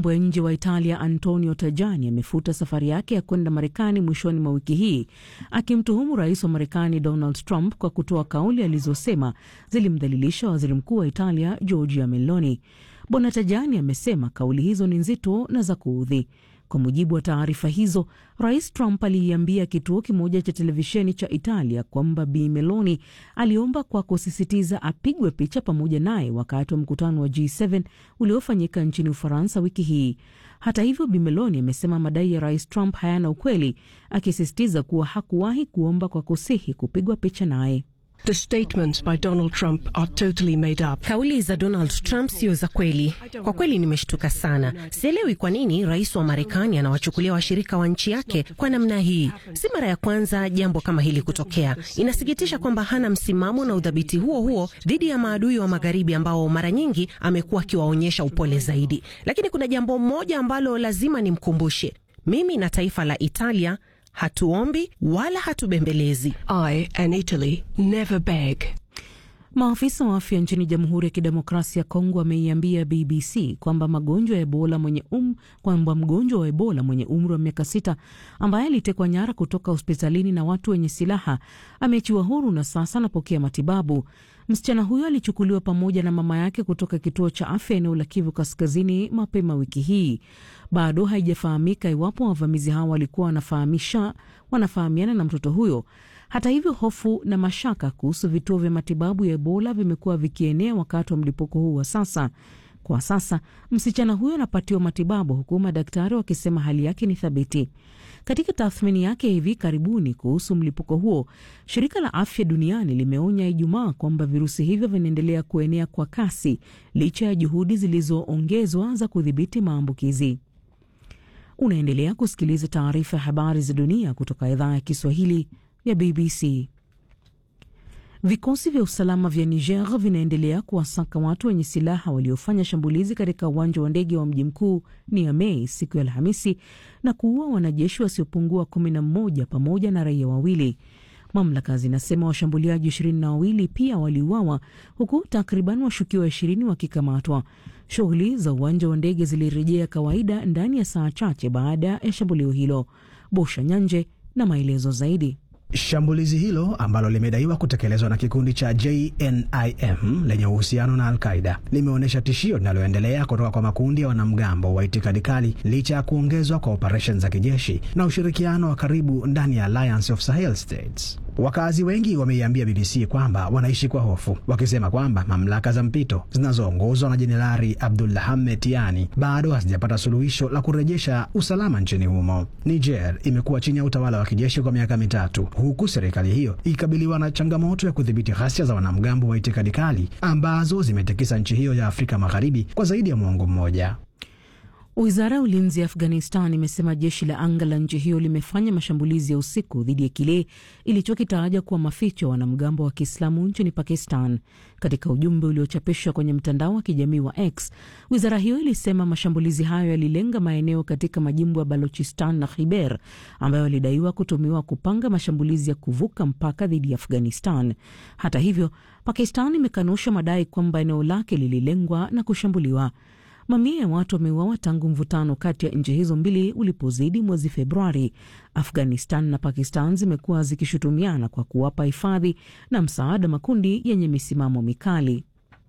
mambo ya nje wa Italia Antonio Tajani amefuta safari yake ya kwenda Marekani mwishoni mwa wiki hii, akimtuhumu rais wa Marekani Donald Trump kwa kutoa kauli alizosema zilimdhalilisha waziri mkuu wa Italia Giorgia Meloni. Bwana Tajani amesema kauli hizo ni nzito na za kuudhi. Kwa mujibu wa taarifa hizo, rais Trump aliiambia kituo kimoja cha televisheni cha Italia kwamba Bi Meloni aliomba kwa kusisitiza apigwe picha pamoja naye wakati wa mkutano wa G7 uliofanyika nchini Ufaransa wiki hii. Hata hivyo, Bi Meloni amesema madai ya rais Trump hayana ukweli, akisisitiza kuwa hakuwahi kuomba kwa kusihi kupigwa picha naye. The statements by Donald Trump are totally made up. Kauli za Donald Trump sio za kweli. Kwa kweli nimeshtuka sana. Sielewi kwa nini rais wa Marekani anawachukulia washirika wa nchi yake kwa namna hii. Si mara ya kwanza jambo kama hili kutokea. Inasikitisha kwamba hana msimamo na udhabiti huo huo dhidi ya maadui wa magharibi ambao mara nyingi amekuwa akiwaonyesha upole zaidi. Lakini kuna jambo moja ambalo lazima nimkumbushe. Mimi na taifa la Italia hatuombi wala hatubembelezi. I and Italy never beg. Maafisa wa afya nchini Jamhuri ya Kidemokrasia ya Kongo wameiambia BBC kwamba magonjwa ya Ebola mwenye um, kwamba mgonjwa wa Ebola mwenye umri wa miaka sita ambaye alitekwa nyara kutoka hospitalini na watu wenye silaha ameachiwa huru na sasa anapokea matibabu. Msichana huyo alichukuliwa pamoja na mama yake kutoka kituo cha afya eneo la Kivu Kaskazini mapema wiki hii. Bado haijafahamika iwapo wavamizi hao walikuwa wanafahamisha wanafahamiana na mtoto huyo. Hata hivyo, hofu na mashaka kuhusu vituo vya matibabu ya Ebola vimekuwa vikienea wakati wa mlipuko huu wa sasa. Kwa sasa msichana huyo anapatiwa matibabu huku madaktari wakisema hali yake ni thabiti. Katika tathmini yake hivi karibuni kuhusu mlipuko huo, shirika la afya duniani limeonya Ijumaa kwamba virusi hivyo vinaendelea kuenea kwa kasi licha ya juhudi zilizoongezwa za kudhibiti maambukizi. Unaendelea kusikiliza taarifa ya habari za dunia kutoka idhaa ya Kiswahili ya BBC. Vikosi vya usalama vya Niger vinaendelea kuwasaka watu wenye silaha waliofanya shambulizi katika uwanja wa ndege wa mji mkuu Niamey siku ya Alhamisi na kuua wanajeshi wasiopungua kumi na mmoja pamoja na raia wawili. Mamlaka zinasema washambuliaji ishirini na wawili pia waliuawa huku takriban washukiwa ishirini wakikamatwa. Shughuli za uwanja wa ndege zilirejea kawaida ndani ya saa chache baada ya shambulio hilo. Bosha Nyanje na maelezo zaidi. Shambulizi hilo ambalo limedaiwa kutekelezwa na kikundi cha JNIM lenye uhusiano na Al-Qaida limeonyesha tishio linaloendelea kutoka kwa makundi ya wanamgambo wa itikadi kali licha ya kuongezwa kwa operesheni za kijeshi na ushirikiano wa karibu ndani ya Alliance of Sahel States. Wakazi wengi wameiambia BBC kwamba wanaishi kwa hofu, wakisema kwamba mamlaka za mpito zinazoongozwa na Jenerali Abdulhamed Tiani bado hazijapata suluhisho la kurejesha usalama nchini humo. Niger imekuwa chini ya utawala wa kijeshi kwa miaka mitatu, huku serikali hiyo ikikabiliwa na changamoto ya kudhibiti ghasia za wanamgambo wa itikadi kali ambazo zimetikisa nchi hiyo ya Afrika Magharibi kwa zaidi ya mwongo mmoja. Wizara ya ulinzi ya Afghanistan imesema jeshi la anga la nchi hiyo limefanya mashambulizi ya usiku dhidi ya kile ilichokitaja kuwa maficho ya wanamgambo wa Kiislamu nchini Pakistan. Katika ujumbe uliochapishwa kwenye mtandao wa kijamii wa X, wizara hiyo ilisema mashambulizi hayo yalilenga maeneo katika majimbo ya Balochistan na Khyber ambayo yalidaiwa kutumiwa kupanga mashambulizi ya kuvuka mpaka dhidi ya Afghanistan. Hata hivyo, Pakistan imekanusha madai kwamba eneo lake lililengwa na kushambuliwa. Mamia ya watu wameuawa tangu mvutano kati ya nchi hizo mbili ulipozidi mwezi Februari. Afghanistan na Pakistan zimekuwa zikishutumiana kwa kuwapa hifadhi na msaada makundi yenye misimamo mikali.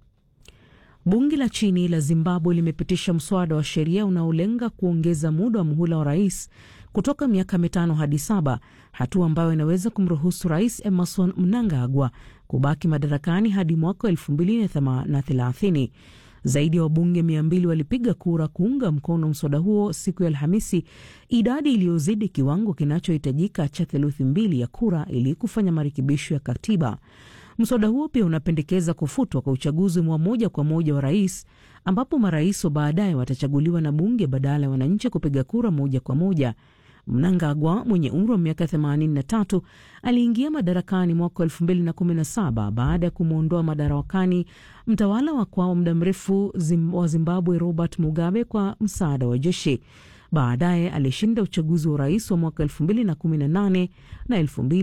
Bunge la chini la Zimbabwe limepitisha mswada wa sheria unaolenga kuongeza muda wa muhula wa rais kutoka miaka mitano hadi saba, hatua ambayo inaweza kumruhusu Rais Emerson Mnangagwa kubaki madarakani hadi mwaka elfu mbili na thelathini. Zaidi ya wabunge mia mbili walipiga kura kuunga mkono mswada huo siku ya Alhamisi, idadi iliyozidi kiwango kinachohitajika cha theluthi mbili ya kura ili kufanya marekebisho ya katiba. Mswada huo pia unapendekeza kufutwa kwa uchaguzi wa moja kwa moja wa rais, ambapo marais wa baadaye watachaguliwa na bunge badala ya wananchi kupiga kura moja kwa moja. Mnangagwa mwenye umri wa miaka 83 aliingia madarakani mwaka 2017 baada ya kumwondoa madarakani mtawala wa kwao muda mrefu zim, wa Zimbabwe Robert Mugabe kwa msaada wa jeshi. Baadaye alishinda uchaguzi wa urais wa mwaka 2018 na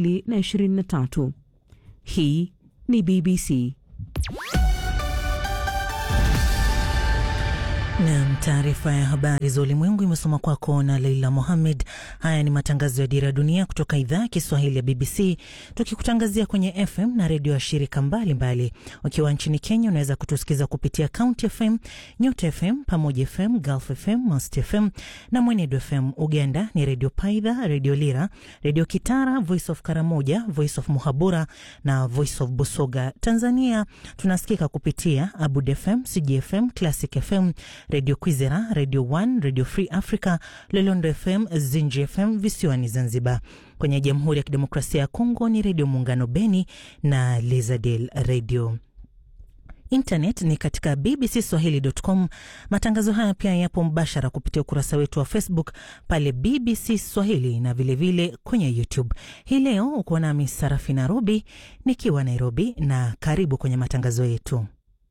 2023. Hii ni BBC. Nam, taarifa ya habari za ulimwengu imesoma kwako na Leila Mohammed. Haya ni matangazo ya Dira ya Dunia kutoka idhaa ya Kiswahili ya BBC, tukikutangazia kwenye FM na redio ya shirika mbalimbali. Ukiwa nchini Kenya, unaweza kutusikiza kupitia County FM, Nyota FM, Pamoja FM, Gulf FM, Mast FM na Mwenedu FM. Uganda ni Redio Paidha, Redio Lira, Redio Kitara, Voice of Karamoja, Voice of Muhabura na Voice of Busoga. Tanzania tunasikika kupitia Abud FM, CGFM, Classic FM, Radio Kwizera, Radio One, Radio Free Africa, Lolondo FM, Zinji FM visiwani Zanzibar. Kwenye Jamhuri ya Kidemokrasia ya Kongo ni Redio Muungano Beni na Lizadel Radio. Internet ni katika bbcswahili.com. Matangazo haya pia yapo mbashara kupitia ukurasa wetu wa Facebook pale BBC Swahili na vilevile vile kwenye YouTube. Hii leo uko nami Sarafi Nairobi nikiwa Nairobi, na karibu kwenye matangazo yetu.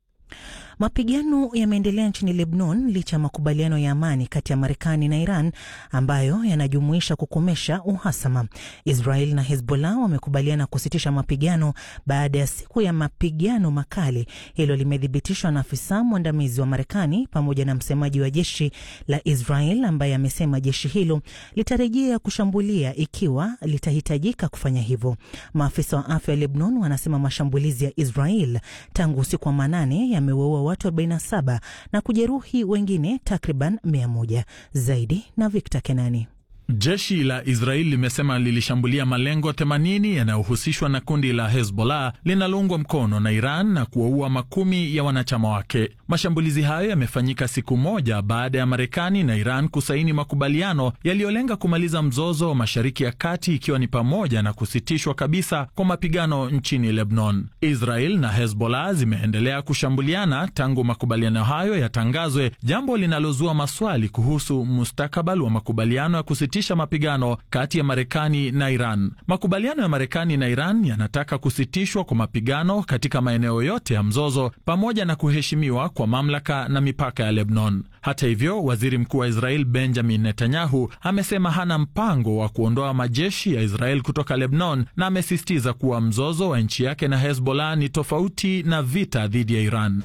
Mapigano yameendelea nchini Lebanon licha ya makubaliano ya amani kati ya Marekani na Iran ambayo yanajumuisha kukomesha uhasama. Israel na Hezbollah wamekubaliana kusitisha mapigano baada ya siku ya mapigano makali. Hilo limethibitishwa na afisa mwandamizi wa Marekani pamoja na msemaji wa jeshi la Israel ambaye amesema jeshi hilo litarejea kushambulia ikiwa litahitajika kufanya hivyo. Maafisa wa afya wa Lebanon wanasema mashambulizi ya Israel tangu usiku wa manane yamewaua watu 47 na kujeruhi wengine takriban 100 zaidi. Na Victor Kenani. Jeshi la Israeli limesema lilishambulia malengo 80 yanayohusishwa na kundi la Hezbollah linaloungwa mkono na Iran na kuwaua makumi ya wanachama wake. Mashambulizi hayo yamefanyika siku moja baada ya Marekani na Iran kusaini makubaliano yaliyolenga kumaliza mzozo wa Mashariki ya Kati, ikiwa ni pamoja na kusitishwa kabisa kwa mapigano nchini Lebanon. Israel na Hezbollah zimeendelea kushambuliana tangu makubaliano hayo yatangazwe, jambo linalozua maswali kuhusu mustakabali wa makubaliano ya kusitisha mapigano kati ya Marekani na Iran. Makubaliano ya Marekani na Iran yanataka kusitishwa kwa mapigano katika maeneo yote ya mzozo pamoja na kuheshimiwa kwa mamlaka na mipaka ya Lebanon. Hata hivyo, waziri mkuu wa Israel Benjamin Netanyahu amesema hana mpango wa kuondoa majeshi ya Israel kutoka Lebanon na amesisitiza kuwa mzozo wa nchi yake na Hezbollah ni tofauti na vita dhidi ya Iran.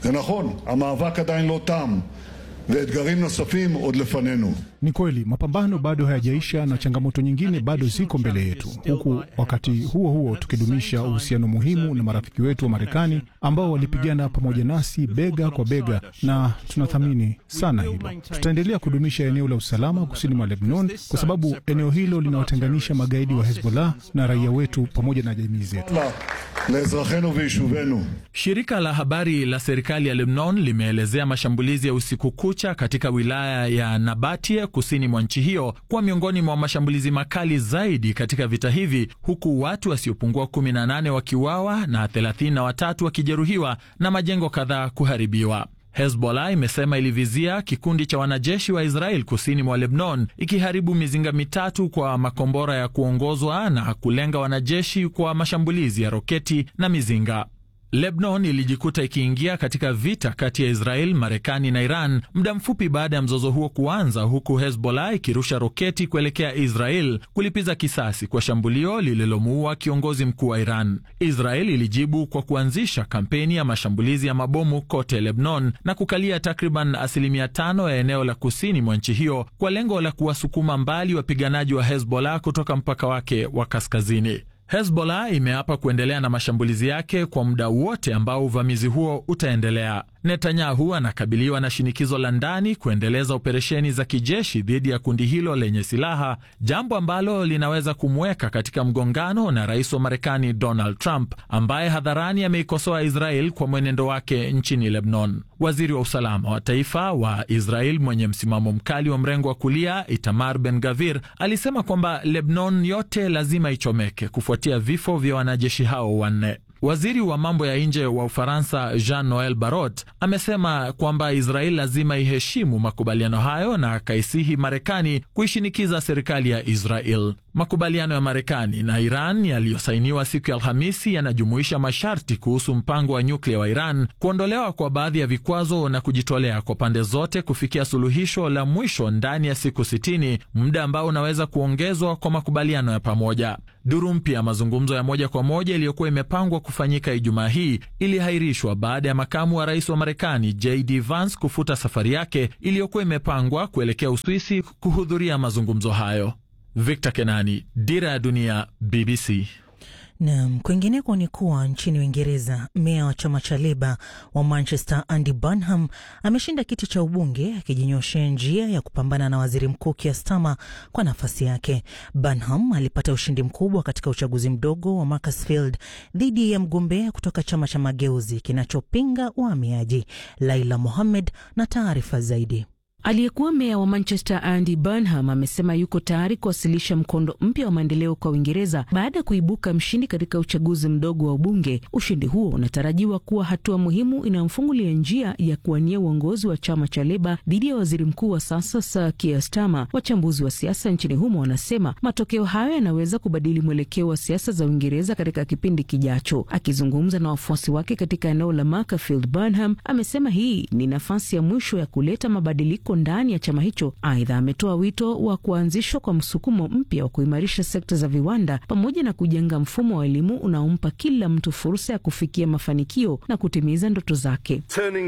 ואתגרים נוספים עוד לפנינו. Ni kweli mapambano bado hayajaisha na changamoto nyingine bado ziko mbele yetu, huku wakati huo huo tukidumisha uhusiano muhimu na marafiki wetu wa Marekani ambao walipigana pamoja nasi bega kwa bega, na tunathamini sana hilo. Tutaendelea kudumisha eneo la usalama kusini mwa Lebanon kwa sababu eneo hilo linawatenganisha magaidi wa Hezbollah na raia wetu pamoja na jamii zetu. Shirika la habari la serikali ya Lebanon limeelezea mashambulizi ya usiku kucha katika wilaya ya Nabatie kusini mwa nchi hiyo kuwa miongoni mwa mashambulizi makali zaidi katika vita hivi, huku watu wasiopungua 18 wakiuawa na 33 wakijeruhiwa na majengo kadhaa kuharibiwa. Hezbollah imesema ilivizia kikundi cha wanajeshi wa Israel kusini mwa Lebanon, ikiharibu mizinga mitatu kwa makombora ya kuongozwa na kulenga wanajeshi kwa mashambulizi ya roketi na mizinga. Lebanon ilijikuta ikiingia katika vita kati ya Israel, Marekani na Iran muda mfupi baada ya mzozo huo kuanza, huku Hezbollah ikirusha roketi kuelekea Israel kulipiza kisasi kwa shambulio lililomuua kiongozi mkuu wa Iran. Israel ilijibu kwa kuanzisha kampeni ya mashambulizi ya mabomu kote Lebanon na kukalia takriban asilimia tano ya eneo la kusini mwa nchi hiyo kwa lengo la kuwasukuma mbali wapiganaji wa Hezbollah kutoka mpaka wake wa kaskazini. Hezbollah imeapa kuendelea na mashambulizi yake kwa muda wote ambao uvamizi huo utaendelea. Netanyahu anakabiliwa na shinikizo la ndani kuendeleza operesheni za kijeshi dhidi ya kundi hilo lenye silaha, jambo ambalo linaweza kumweka katika mgongano na rais wa Marekani Donald Trump, ambaye hadharani ameikosoa Israel kwa mwenendo wake nchini Lebanon. Waziri wa usalama wa taifa wa Israel mwenye msimamo mkali wa mrengo wa kulia Itamar Ben Gavir alisema kwamba Lebanon yote lazima ichomeke kufuatia vifo vya wanajeshi hao wanne. Waziri wa mambo ya nje wa Ufaransa Jean Noel Barrot amesema kwamba Israel lazima iheshimu makubaliano hayo na akaisihi Marekani kuishinikiza serikali ya Israel. Makubaliano ya Marekani na Iran yaliyosainiwa siku ya Alhamisi yanajumuisha masharti kuhusu mpango wa nyuklia wa Iran, kuondolewa kwa baadhi ya vikwazo na kujitolea kwa pande zote kufikia suluhisho la mwisho ndani ya siku 60, muda ambao unaweza kuongezwa kwa makubaliano ya pamoja. Duru mpya ya mazungumzo ya moja kwa moja iliyokuwa imepangwa kufanyika Ijumaa hii ilihairishwa baada ya makamu wa rais wa Marekani JD Vance kufuta safari yake iliyokuwa imepangwa kuelekea Uswisi kuhudhuria mazungumzo hayo. Victor Kenani, Dira ya Dunia, BBC. Nam, kwingineko ni kuwa nchini Uingereza, meya wa chama cha Leba wa Manchester Andy Burnham ameshinda kiti cha ubunge akijinyoshea njia ya kupambana na waziri mkuu Keir Starmer kwa nafasi yake. Burnham alipata ushindi mkubwa katika uchaguzi mdogo wa Macclesfield dhidi ya mgombea kutoka chama cha Mageuzi kinachopinga uhamiaji. Laila Mohammed na taarifa zaidi. Aliyekuwa meya wa Manchester Andy Burnham amesema yuko tayari kuwasilisha mkondo mpya wa maendeleo kwa Uingereza baada ya kuibuka mshindi katika uchaguzi mdogo wa ubunge. Ushindi huo unatarajiwa kuwa hatua muhimu inayomfungulia njia ya kuwania uongozi wa chama cha Leba dhidi ya waziri mkuu wa sasa Sir Keir Starmer. Wachambuzi wa siasa nchini humo wanasema matokeo hayo yanaweza kubadili mwelekeo wa siasa za Uingereza katika kipindi kijacho. Akizungumza na wafuasi wake katika eneo la Macclesfield, Burnham amesema hii ni nafasi ya mwisho ya kuleta mabadiliko ndani ya chama hicho. Aidha, ametoa wito wa kuanzishwa kwa msukumo mpya wa kuimarisha sekta za viwanda pamoja na kujenga mfumo wa elimu unaompa kila mtu fursa ya kufikia mafanikio na kutimiza ndoto zake.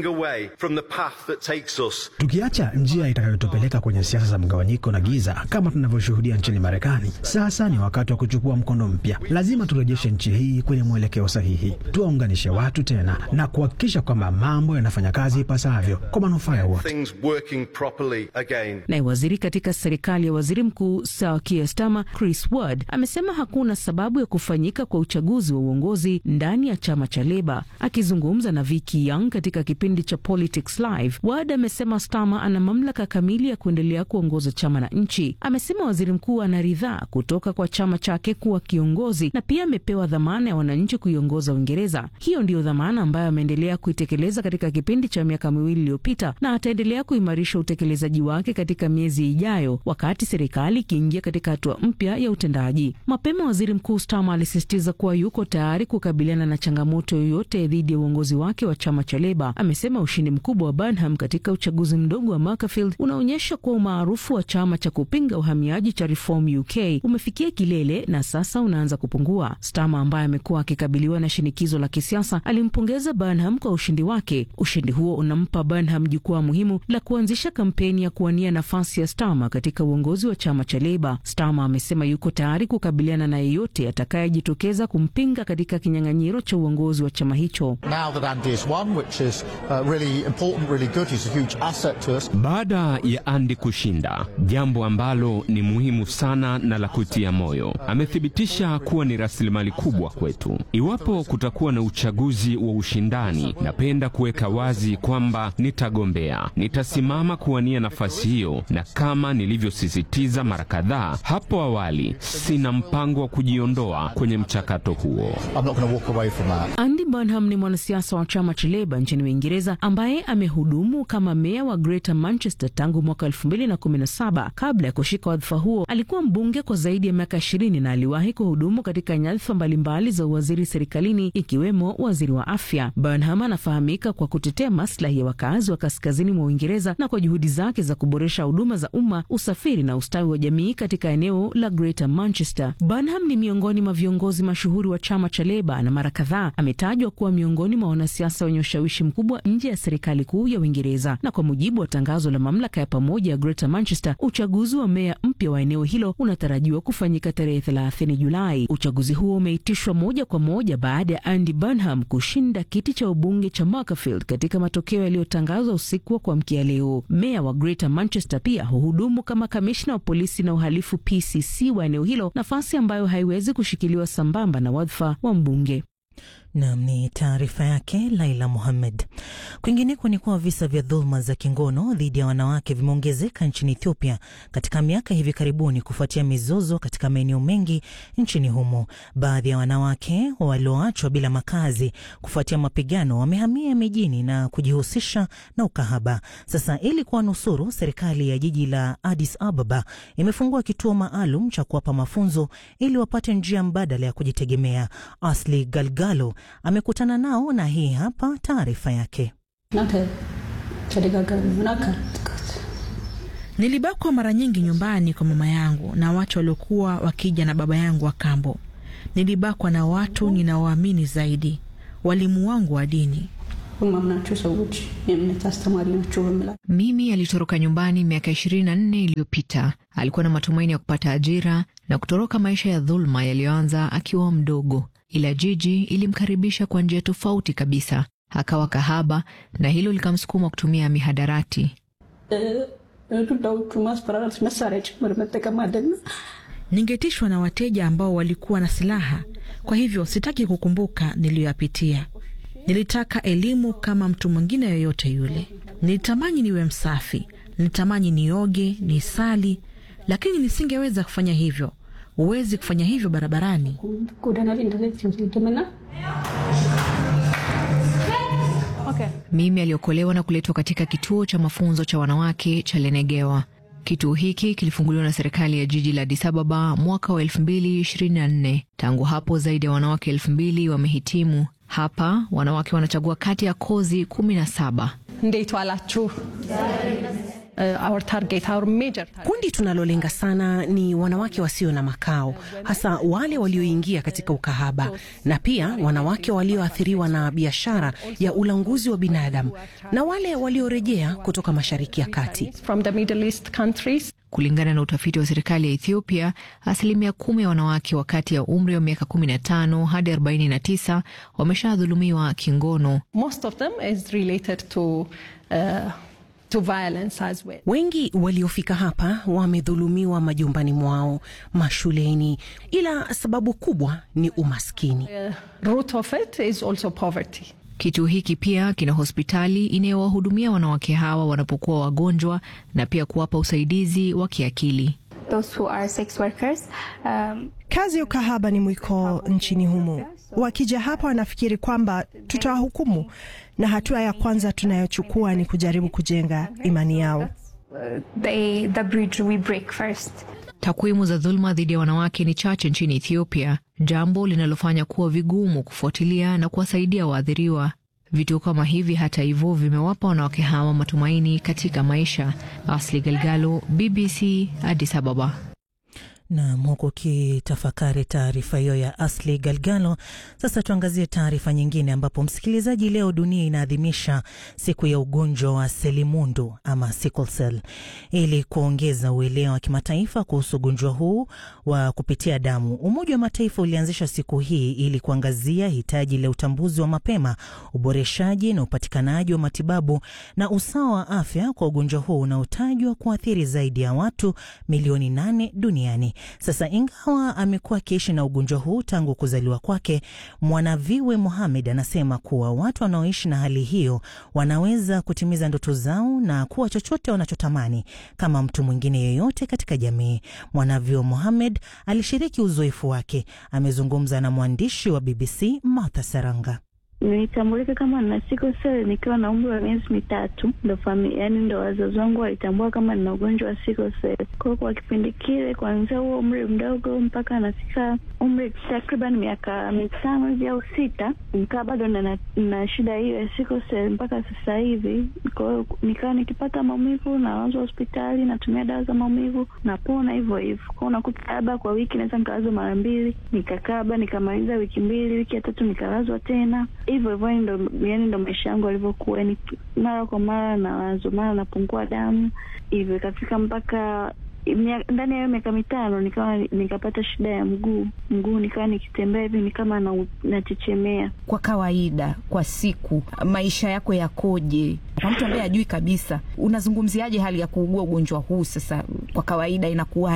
Tukiacha njia itakayotupeleka kwenye siasa za mgawanyiko na giza kama tunavyoshuhudia nchini Marekani, sasa ni wakati wa kuchukua mkondo mpya. Lazima turejeshe nchi hii kwenye mwelekeo sahihi, tuwaunganishe watu tena na kuhakikisha kwamba mambo yanafanya kazi ipasavyo kwa manufaa ya wote. Naye waziri katika serikali ya waziri mkuu Sir Keir Starmer, Chris Ward, amesema hakuna sababu ya kufanyika kwa uchaguzi wa uongozi ndani ya chama cha Leba. Akizungumza na Vicky Young katika kipindi cha Politics Live, Ward amesema Starmer ana mamlaka kamili ya kuendelea kuongoza chama na nchi. Amesema waziri mkuu ana ridhaa kutoka kwa chama chake kuwa kiongozi na pia amepewa dhamana ya wananchi kuiongoza Uingereza. Hiyo ndiyo dhamana ambayo ameendelea kuitekeleza katika kipindi cha miaka miwili iliyopita na ataendelea kuimarisha utekelezaji wake katika miezi ijayo, wakati serikali ikiingia katika hatua mpya ya utendaji. Mapema waziri mkuu Starmer alisisitiza kuwa yuko tayari kukabiliana na changamoto yoyote dhidi ya uongozi wake wa chama cha Leba. Amesema ushindi mkubwa wa Burnham katika uchaguzi mdogo wa Macclesfield unaonyesha kuwa umaarufu wa chama cha kupinga uhamiaji cha Reform UK umefikia kilele na sasa unaanza kupungua. Starmer ambaye amekuwa akikabiliwa na shinikizo la kisiasa alimpongeza Burnham kwa ushindi wake. Ushindi huo unampa Burnham jukwaa muhimu la kuanzisha kampeni ya kuwania nafasi ya Starmer katika uongozi wa chama cha Leba. Starmer amesema yuko tayari kukabiliana na yeyote atakayejitokeza kumpinga katika kinyang'anyiro cha uongozi wa chama hicho. Baada ya Andy kushinda, jambo ambalo ni muhimu sana na la kutia moyo, amethibitisha kuwa ni rasilimali kubwa kwetu. Iwapo kutakuwa na uchaguzi wa ushindani, napenda kuweka wazi kwamba nitagombea, nitasimama kuwania nafasi hiyo, na kama nilivyosisitiza mara kadhaa hapo awali, sina mpango wa kujiondoa kwenye mchakato huo. Andy Burnham ni mwanasiasa wa chama cha Leba nchini Uingereza ambaye amehudumu kama meya wa Greater Manchester tangu mwaka 2017. Kabla ya kushika wadhifa huo, alikuwa mbunge kwa zaidi ya miaka 20 na aliwahi kuhudumu katika nyadhifa mbalimbali za uwaziri serikalini ikiwemo waziri wa afya. Burnham anafahamika kwa kutetea maslahi ya wakazi wa kaskazini mwa Uingereza na kwa juhudi zake za kuboresha huduma za umma, usafiri na ustawi wa jamii katika eneo la Greater Manchester. Burnham ni miongoni mwa viongozi mashuhuri wa chama cha Leba na mara kadhaa ametajwa kuwa miongoni mwa wanasiasa wenye ushawishi mkubwa nje ya serikali kuu ya Uingereza. Na kwa mujibu wa tangazo la mamlaka ya pamoja ya Greater Manchester, uchaguzi wa meya mpya wa eneo hilo unatarajiwa kufanyika tarehe 30 Julai. Uchaguzi huo umeitishwa moja kwa moja baada ya Andy Burnham kushinda kiti cha ubunge cha Macclesfield katika matokeo yaliyotangazwa usiku wa kuamkia leo. Meya wa Greater Manchester pia huhudumu kama kamishna wa polisi na uhalifu PCC wa eneo hilo, nafasi ambayo haiwezi kushikiliwa sambamba na wadhifa wa mbunge. Nam ni taarifa yake Laila Muhammed. Kwingineko ni kuwa visa vya dhuluma za kingono dhidi ya wanawake vimeongezeka nchini Ethiopia katika miaka hivi karibuni kufuatia mizozo katika maeneo mengi nchini humo. Baadhi ya wanawake walioachwa bila makazi kufuatia mapigano wamehamia mijini na kujihusisha na ukahaba. Sasa ili kuwanusuru, serikali ya jiji la Addis Ababa imefungua kituo maalum cha kuwapa mafunzo ili wapate njia mbadala ya kujitegemea. Asli Galgalo amekutana nao na hii hapa taarifa yake. Nilibakwa mara nyingi nyumbani kwa mama yangu na watu waliokuwa wakija na baba yangu wa kambo. Nilibakwa na watu ninaoamini zaidi, walimu wangu wa dini. Mimi alitoroka nyumbani miaka ishirini na nne iliyopita. Alikuwa na matumaini ya kupata ajira na kutoroka maisha ya dhuluma yaliyoanza akiwa mdogo, ila jiji ilimkaribisha kwa njia tofauti kabisa. Akawa kahaba na hilo likamsukuma kutumia mihadarati. Ningetishwa na wateja ambao walikuwa na silaha, kwa hivyo sitaki kukumbuka niliyoyapitia. Nilitaka elimu kama mtu mwingine yoyote yule. Nilitamani niwe msafi, nilitamani nioge, nisali, lakini nisingeweza kufanya hivyo. Huwezi kufanya hivyo barabarani. Okay. Mimi aliokolewa na kuletwa katika kituo cha mafunzo cha wanawake cha Lenegewa. Kituo hiki kilifunguliwa na serikali ya jiji la Addis Ababa mwaka wa 2024. Tangu hapo zaidi ya wanawake elfu mbili wamehitimu hapa. Wanawake wanachagua kati ya kozi kumi na saba. Uh, our target, our major target. Kundi tunalolenga sana ni wanawake wasio na makao, hasa wale walioingia katika ukahaba na pia wanawake walioathiriwa na biashara ya ulanguzi wa binadamu na wale waliorejea kutoka Mashariki ya Kati. From the Middle East countries. Kulingana na utafiti wa serikali ya Ethiopia, asilimia kumi ya wanawake wa kati ya umri wa miaka 15 hadi 49 wameshadhulumiwa kingono. Most of them is related to, uh, to violence as well. Wengi waliofika hapa wamedhulumiwa majumbani mwao, mashuleni, ila sababu kubwa ni umaskini. The root of it is also poverty. Kituo hiki pia kina hospitali inayowahudumia wanawake hawa wanapokuwa wagonjwa na pia kuwapa usaidizi wa kiakili. Those who are sex workers, um, kazi ya ukahaba ni mwiko nchini humo. Wakija hapa wanafikiri kwamba tutawahukumu, na hatua ya kwanza tunayochukua ni kujaribu kujenga imani yao. they, the bridge we break first. Takwimu za dhuluma dhidi ya wanawake ni chache nchini Ethiopia, jambo linalofanya kuwa vigumu kufuatilia na kuwasaidia waathiriwa. Vituo kama hivi, hata hivyo, vimewapa wanawake hawa matumaini katika maisha. Asli Galgalo, BBC, Addis Ababa. Nam, huku ukitafakari taarifa hiyo ya Asli Galgalo. Sasa tuangazie taarifa nyingine, ambapo msikilizaji, leo dunia inaadhimisha siku ya ugonjwa wa selimundu ama sickle cell, ili kuongeza uelewa wa kimataifa kuhusu ugonjwa huu wa kupitia damu. Umoja wa Mataifa ulianzisha siku hii ili kuangazia hitaji la utambuzi wa mapema, uboreshaji na upatikanaji wa matibabu na usawa wa afya kwa ugonjwa huu unaotajwa kuathiri zaidi ya watu milioni nane duniani. Sasa ingawa amekuwa akiishi na ugonjwa huu tangu kuzaliwa kwake, Mwanaviwe Mohamed anasema kuwa watu wanaoishi na hali hiyo wanaweza kutimiza ndoto zao na kuwa chochote wanachotamani kama mtu mwingine yeyote katika jamii. Mwanaviwe Mohamed alishiriki uzoefu wake. Amezungumza na mwandishi wa BBC Martha Saranga. Nilitambulika kama nina sickle cell nikiwa na umri wa miezi mitatu, ndo familia, yani ndo wazazi wangu walitambua kama nina ugonjwa wa sickle cell. Kwa hiyo kwa kipindi kile, kuanzia huo umri mdogo mpaka anafika umri takriban miaka mitano hivi au sita, nikaa bado na, na shida hiyo ya sickle cell mpaka sasa hivi. Kwa hiyo nikawa nikipata maumivu nalazwa hospitali, natumia dawa za maumivu, napona hivyo hivyo. Kwa hiyo unakuta labda kwa wiki naweza nikalazwa mara mbili, nikakaa labda nikamaliza wiki mbili, wiki ya tatu nikalazwa tena hivyo hivyo ndo yani ndo maisha yangu alivyokuwa, ni mara kwa mara nawazo, mara napungua damu hivyo, ikafika mpaka ndani ya hiyo miaka mitano nikawa nikapata shida ya mguu mguu, nikawa nikitembea hivi ni kama nachechemea. Kwa kawaida, kwa siku maisha yako yakoje? Kwa mtu ambaye hajui kabisa, unazungumziaje hali ya kuugua ugonjwa huu? Sasa kwa kawaida inakuwaje?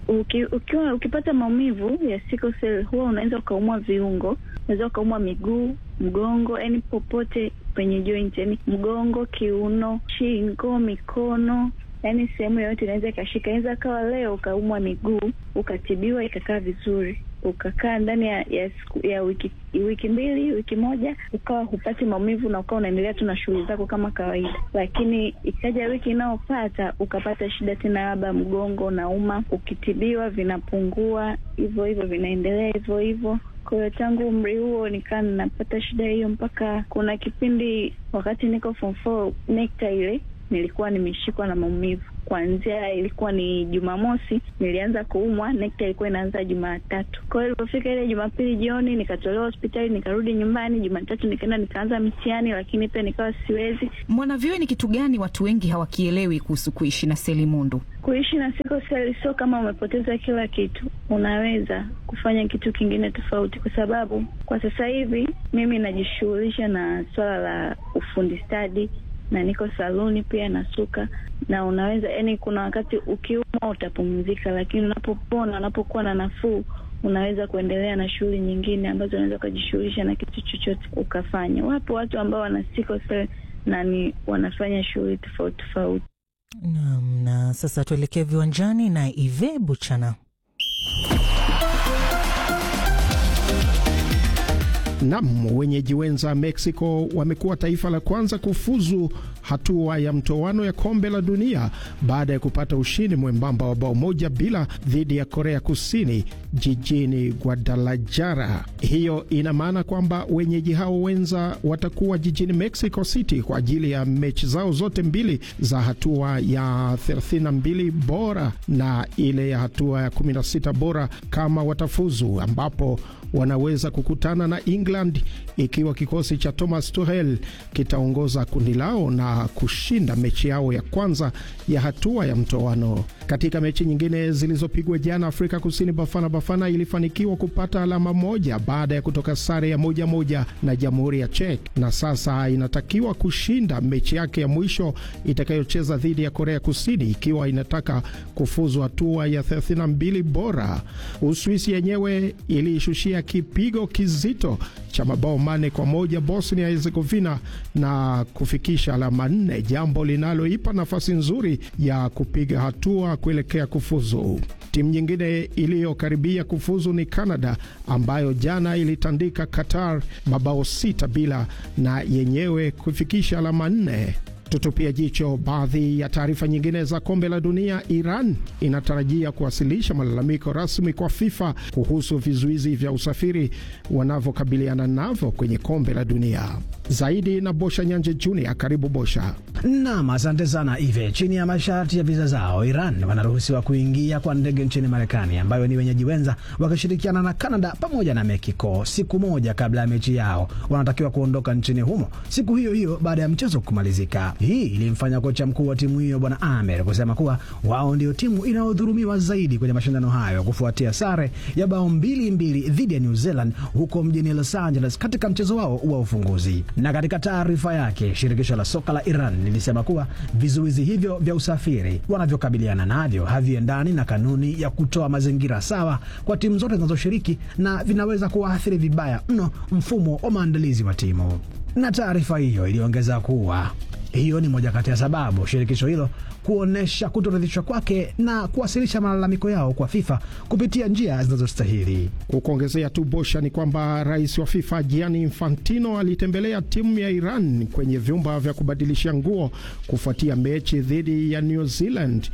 uki, ukiwa ukipata maumivu ya sickle cell huwa unaweza ukaumwa viungo, unaweza ukaumwa miguu, mgongo, yani popote penye joint, yani mgongo, kiuno, shingo, mikono yaani sehemu yoyote inaweza ikashika. Inaweza kawa leo ukaumwa miguu ukatibiwa ikakaa vizuri, ukakaa ndani ya ya, siku, ya wiki wiki mbili wiki moja ukawa hupati maumivu na ukawa unaendelea tu na shughuli zako kama kawaida, lakini ikaja wiki inayopata ukapata shida tena, labda mgongo unauma, ukitibiwa vinapungua hivyo hivyo, vinaendelea hivyo hivyo. Kwa hiyo tangu umri huo nikaa ninapata shida hiyo, mpaka kuna kipindi wakati niko form four NECTA ile nilikuwa nimeshikwa na maumivu kuanzia, ilikuwa ni Jumamosi nilianza kuumwa, NECTA ilikuwa inaanza Jumatatu. Kwa hiyo ilipofika ile Jumapili jioni nikatolewa hospitali, nikarudi nyumbani. Jumatatu nikaenda nikaanza mitihani, lakini pia nikawa siwezi. Mwanavyuo, ni kitu gani watu wengi hawakielewi kuhusu kuishi na selimundu? Kuishi na sickle cell sio kama umepoteza kila kitu, unaweza kufanya kitu kingine tofauti, kwa sababu kwa sasa hivi mimi najishughulisha na swala la ufundi stadi na niko saluni pia nasuka, na unaweza yani, kuna wakati ukiumwa utapumzika, lakini unapopona, unapokuwa na nafuu, unaweza kuendelea na shughuli nyingine ambazo unaweza ukajishughulisha na kitu chochote ukafanya. Wapo watu ambao wana sickle cell na ni wanafanya shughuli tofauti tofauti. Naam, na sasa tuelekee viwanjani na Ive Buchana. Nam, wenyeji wenza Mexico wamekuwa taifa la kwanza kufuzu hatua ya mtoano ya kombe la dunia baada ya kupata ushindi mwembamba wa bao moja bila dhidi ya Korea Kusini jijini Guadalajara. Hiyo ina maana kwamba wenyeji hao wenza watakuwa jijini Mexico City kwa ajili ya mechi zao zote mbili za hatua ya 32 bora na ile ya hatua ya 16 bora kama watafuzu, ambapo wanaweza kukutana na England ikiwa kikosi cha Thomas Tuchel kitaongoza kundi lao na kushinda mechi yao ya kwanza ya hatua ya mtoano. Katika mechi nyingine zilizopigwa jana, Afrika Kusini Bafana Bafana ilifanikiwa kupata alama moja baada ya kutoka sare ya moja moja na Jamhuri ya Czech, na sasa inatakiwa kushinda mechi yake ya mwisho itakayocheza dhidi ya Korea Kusini ikiwa inataka kufuzu hatua ya 32 bora. Uswisi yenyewe iliishushia kipigo kizito cha mabao mane kwa moja Bosnia Herzegovina na kufikisha alama nne, jambo linaloipa nafasi nzuri ya kupiga hatua kuelekea kufuzu. Timu nyingine iliyokaribia kufuzu ni Canada ambayo jana ilitandika Qatar mabao sita bila na yenyewe kufikisha alama nne. Tutupia jicho baadhi ya taarifa nyingine za kombe la dunia. Iran inatarajia kuwasilisha malalamiko rasmi kwa FIFA kuhusu vizuizi vya usafiri wanavyokabiliana navyo kwenye kombe la dunia. Zaidi na Bosha Nyanje Junior. Karibu Bosha. Nam, asante sana Ive. Chini ya masharti ya viza zao, Iran wanaruhusiwa kuingia kwa ndege nchini Marekani, ambayo ni wenyeji wenza, wakishirikiana na Canada pamoja na Mexico. Siku moja kabla ya mechi yao, wanatakiwa kuondoka nchini humo siku hiyo hiyo baada ya mchezo kumalizika. Hii ilimfanya kocha mkuu wa timu hiyo Bwana Amer kusema kuwa wao ndio timu inayodhulumiwa zaidi kwenye mashindano hayo kufuatia sare ya bao mbili mbili dhidi ya New Zealand huko mjini Los Angeles katika mchezo wao wa ufunguzi. Na katika taarifa yake, shirikisho la soka la Iran lilisema kuwa vizuizi hivyo vya usafiri wanavyokabiliana navyo haviendani na kanuni ya kutoa mazingira sawa kwa timu zote zinazoshiriki na vinaweza kuwaathiri vibaya mno mfumo wa maandalizi wa timu. Na taarifa hiyo iliongeza kuwa hiyo ni moja kati ya sababu shirikisho hilo kuonyesha kutoridhishwa kwake na kuwasilisha malalamiko yao kwa FIFA kupitia njia zinazostahili. Kukuongezea tu Bosha, ni kwamba rais wa FIFA Gianni Infantino alitembelea timu ya Iran kwenye vyumba vya kubadilisha nguo kufuatia mechi dhidi ya New Zealand,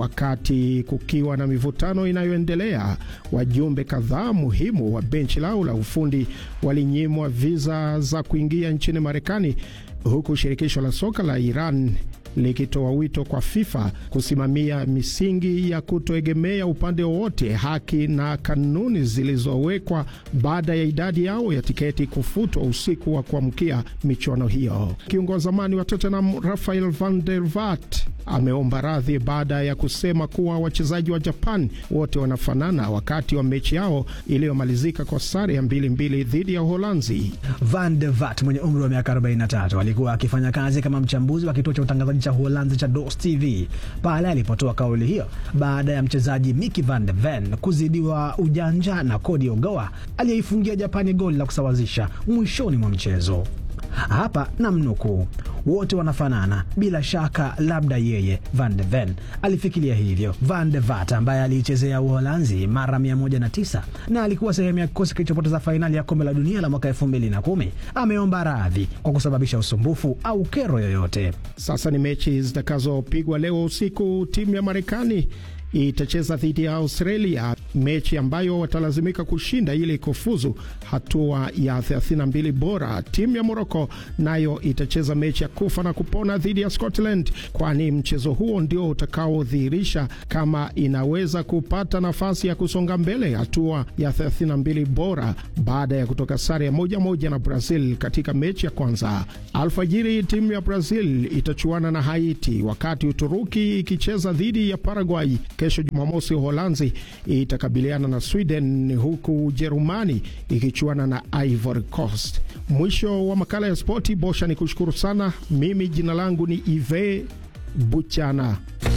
wakati kukiwa na mivutano inayoendelea. Wajumbe kadhaa muhimu wa benchi lao la ufundi walinyimwa viza za kuingia nchini Marekani huku shirikisho la soka la Iran likitoa wito kwa FIFA kusimamia misingi ya kutoegemea upande wowote, haki na kanuni zilizowekwa baada ya idadi yao ya tiketi kufutwa usiku wa kuamkia michuano hiyo. Kiungo wa zamani wa Tottenham Rafael van der Vaart ameomba radhi baada ya kusema kuwa wachezaji wa Japan wote wanafanana wakati wa mechi yao iliyomalizika kwa sare ya mbili mbili dhidi ya Uholanzi. Van der Vaart mwenye umri wa miaka 43 alikuwa akifanya kazi kama mchambuzi wa kituo cha utangazaji cha Uholanzi cha DOS TV pale alipotoa kauli hiyo baada ya mchezaji Micky van de Ven kuzidiwa ujanja na Cody Ogawa aliyeifungia Japani goli la kusawazisha mwishoni mwa mchezo. Hapa namnukuu, wote wanafanana bila shaka, labda yeye Van de Ven alifikiria hivyo. Van de Vat ambaye aliichezea Uholanzi mara 109 na alikuwa sehemu ya kikosi kilichopoteza fainali ya kombe la dunia la mwaka 2010 ameomba radhi kwa kusababisha usumbufu au kero yoyote. Sasa ni mechi zitakazopigwa leo usiku. Timu ya Marekani itacheza dhidi ya Australia, mechi ambayo watalazimika kushinda ili kufuzu hatua ya 32 bora. Timu ya Morocco nayo itacheza mechi ya kufa na kupona dhidi ya Scotland, kwani mchezo huo ndio utakaodhihirisha kama inaweza kupata nafasi ya kusonga mbele hatua ya 32 bora baada ya kutoka sare ya moja moja na Brazil katika mechi ya kwanza. Alfajiri timu ya Brazil itachuana na Haiti, wakati Uturuki ikicheza dhidi ya Paraguay. Kesho Jumamosi, Uholanzi itakabiliana na Sweden huku Ujerumani ikichuana na Ivory Coast. Mwisho wa makala ya spoti. Bosha ni kushukuru sana. Mimi jina langu ni Ive Buchana.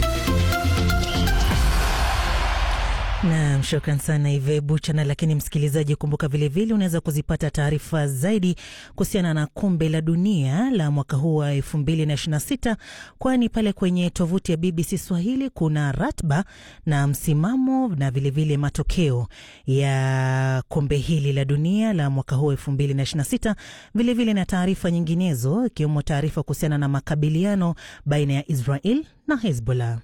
Nam, shukran sana Ive Buchana. Lakini msikilizaji, kumbuka vilevile unaweza kuzipata taarifa zaidi kuhusiana na kombe la dunia la mwaka huu wa elfu mbili na ishirini na sita kwani pale kwenye tovuti ya BBC Swahili kuna ratba na msimamo na vilevile vile matokeo ya kombe hili la dunia la mwaka huu elfu mbili na ishirini na sita vilevile na taarifa nyinginezo ikiwemo taarifa kuhusiana na makabiliano baina ya Israel na Hezbollah.